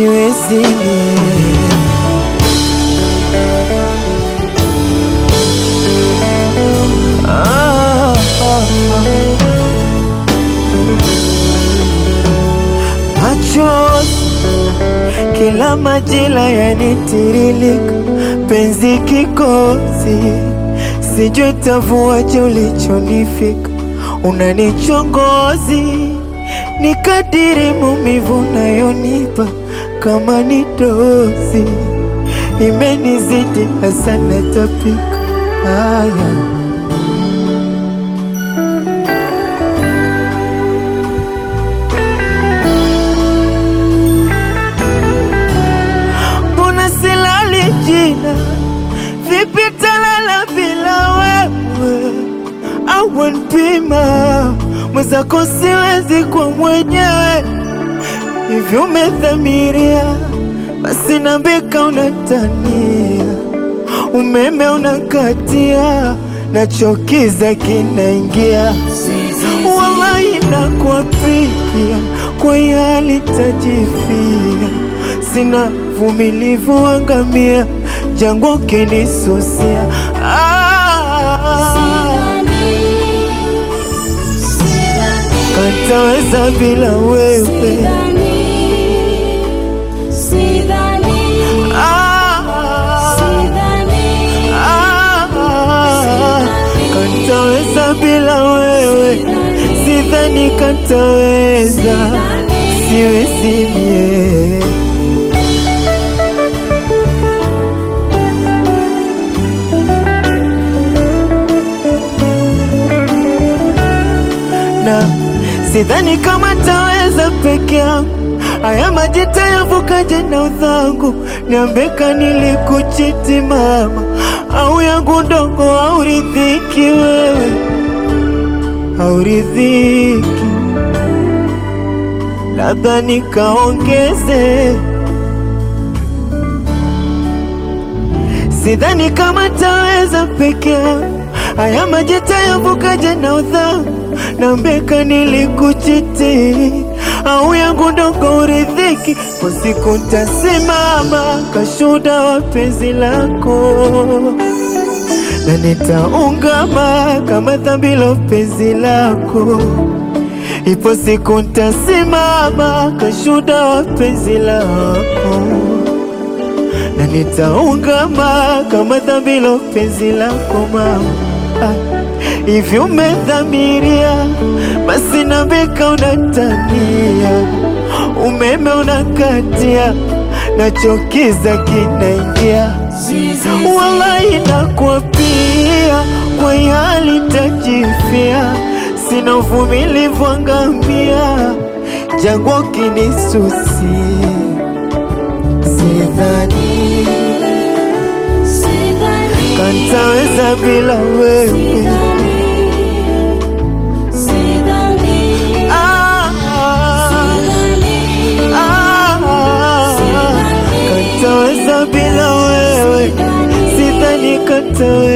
siwezi mie. Ah, ah, ah. Machozi kila majira yanitiririka, penzi kikosi, sijui tavuaje ulichonifika, unanichongozi ni kadiri maumivu nayonipa, kama ni dozi imenizidi hasa natapika. Haya, mbona silali jina, vipi talala bila wewe? au npima mwenzako, siwezi kwa mwenyewe hivi umedhamiria, basi nambika unatania, umeme unakatia, nachokiza kinaingia, wallahi nakuapia, kwa hali tajifia, sina vumilivu, angamia jangwa ukinisusia ah, kataweza bila wewe ah, ah, kataweza bila wewe, sidhani kataweza, siwezi mie na sidhani kama taweza peke yangu, haya maji tayavukaje na udhangu? Niambeka nilikuchiti mama, au yangu ndogo au ridhiki wewe, au ridhiki labda nikaongeze Sidhani kama taweza peke yangu, haya maji tayavukaje na udhangu? Nambeka nilikuchiti, au yangu ndogo uridhiki, kwa siku ntasimama kashuda wa penzi lako, na nitaungama kama dhambi la penzi lako. Ipo siku ntasimama kashuda wa penzi lako na nitaungama kama dhambi la penzi lako mama. Ah, Hivi umedhamiria, basi nambika unatania, umeme unakatia, nachokiza kinaingia, wallahi nakuapia, kwa hali tajifia, sina uvumilivu, angamia jangwa kinisusia Sidhani kantaweza bila wewe ah, ah, kantaweza bila wewe, sidhani kantaweza